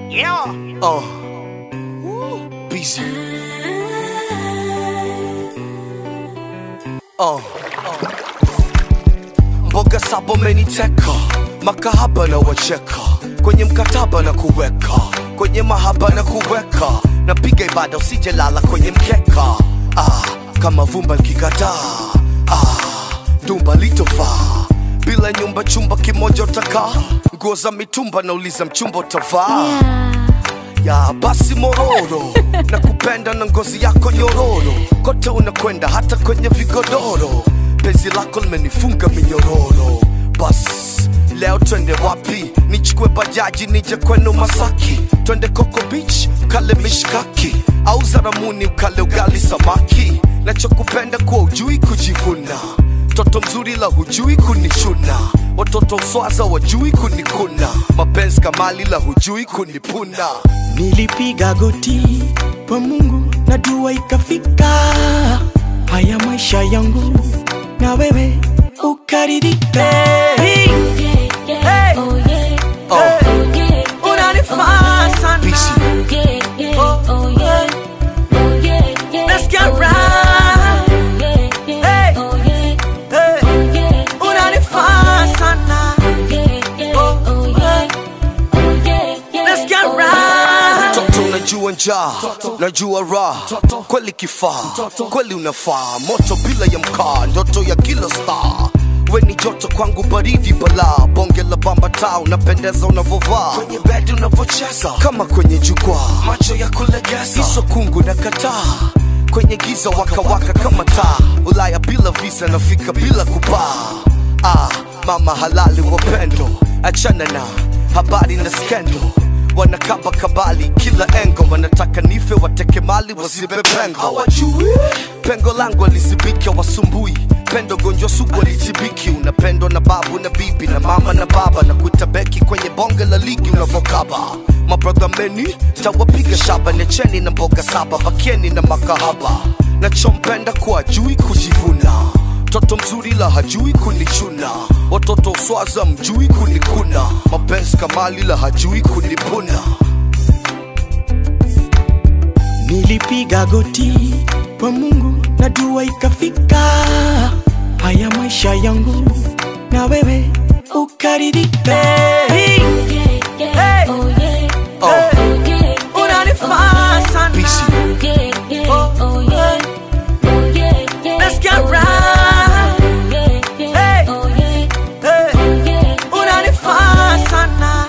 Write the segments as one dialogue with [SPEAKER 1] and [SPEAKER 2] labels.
[SPEAKER 1] Yeah.
[SPEAKER 2] Uh. Busy. Uh. Mboga saba meniteka, makahaba na wacheka, kwenye mkataba na kuweka, kwenye mahaba na kuweka, napiga ibada usijelala kwenye mkeka. Ah, kama vumba likikataa, ah, dumba litofaa bila nyumba, chumba kimoja utakaa, nguo za mitumba, nauliza mchumba utavaa ya basi mororo na kupenda na ngozi yako nyororo kote unakwenda hata kwenye vigodoro penzi lako limenifunga minyororo bas leo twende wapi nichukue bajaji nije kwenu masaki twende coco beach kale mishkaki au zaramuni ukale ugali samaki nachokupenda kuwa ujui kujivuna mtoto mzuri la hujui kunichuna watoto uswaza wajui kunikuna mapenzi kamali la hujui kunipuna
[SPEAKER 3] Nilipiga goti kwa Mungu na dua ikafika. Haya maisha yangu na wewe ukaridhika. Hey, Hey. unanifaa sana.
[SPEAKER 2] Busy.
[SPEAKER 3] Let's get right. Hey, hey, unanifaa sana. Let's get right.
[SPEAKER 2] Toto unajua njaa, najua raha, kweli kifaa, kweli unafaa, moto bila ya mkaa, ndoto ya kila star. We ni joto kwangu, baridi balaa, bonge la bamba taa, unapendeza unavovaa, kwenye bedi unavocheza, kama kwenye jukwaa, macho ya kulegeza, iso kungu na kataa kwenye giza waka waka kama taa, Ulaya bila visa, nafika bila kupaa. Ah, mama halali wapendo, achana na habari na skendo wanakaba kabali kila engo wanataka nife wateke mali wasibe pengo hawajui pengo langu alizibika wasumbui pendo gonjwa sugu alitibiki unapendwa na babu na bibi na mama na baba na kuita beki kwenye bonge la ligi unavokaba mabradha meni tawapiga shaba necheni na mboga saba bakieni na makahaba nachompenda kuwa jui kujivuna Mtoto mzuri la hajui kunichuna, watoto uswaza mjui kunikuna, mapenzi kamali la hajui kunipuna.
[SPEAKER 3] Nilipiga goti kwa Mungu na dua ikafika. Haya maisha yangu na wewe ukaridhika. Hey, unanifaa sana.
[SPEAKER 2] Busy.
[SPEAKER 3] Let's get right. Hey, hey, unanifaa sana.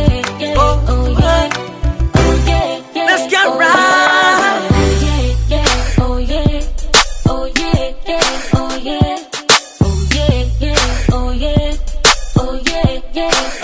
[SPEAKER 3] Let's get right.
[SPEAKER 4] Oh yeah,